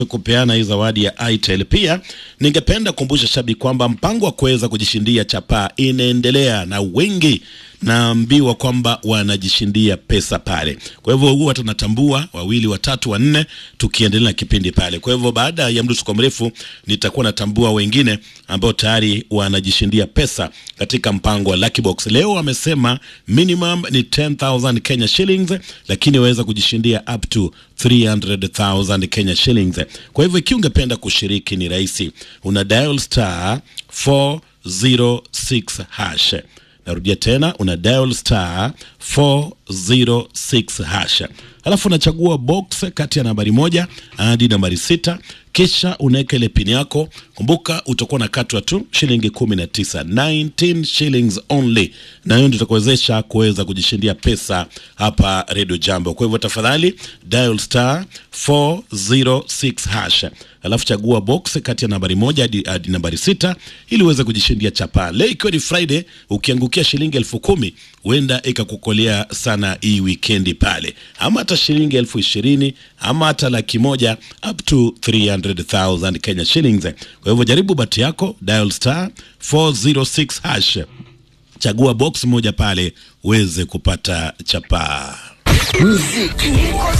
kupeana hii zawadi ya Itel. Pia ningependa kukumbusha shabiki kwamba mpango wa kuweza kujishindia chapaa inaendelea na wengi naambiwa kwamba wanajishindia pesa pale. Kwa hivyo huwa tunatambua wawili, watatu, wanne tukiendelea na kipindi pale. Kwa hivyo baada ya mdusuko mrefu nitakuwa natambua wengine ambao tayari wanajishindia pesa katika mpango wa Lucky Box. Leo wamesema minimum ni 10000 Kenya shillings, lakini waweza kujishindia up to 300,000 Kenya shillings. Kwa hivyo ikiwa ungependa kushiriki ni rahisi, una dial star 406 hash Narudia tena, una dial star 406 hash, alafu unachagua box kati ya nambari moja hadi nambari sita kisha unaweka ile pini yako. Kumbuka utakuwa na katwa tu shilingi 19, 19 shillings only, na hiyo ndio itakuwezesha kuweza kujishindia pesa hapa Radio Jambo. Kwa hivyo tafadhali dial star 406 hash, alafu chagua box kati ya nambari moja hadi, hadi nambari sita ili uweze kujishindia chapaa. Leo ikiwa ni Friday, ukiangukia shilingi elfu kumi huenda ikakukolea sana hii wikendi pale, ama hata shilingi elfu ishirini ama hata laki moja up to 300,000 Kenya shillings. Kwa hivyo jaribu bahati yako, dial star 406 hash, chagua box moja pale uweze kupata chapaa. Muziki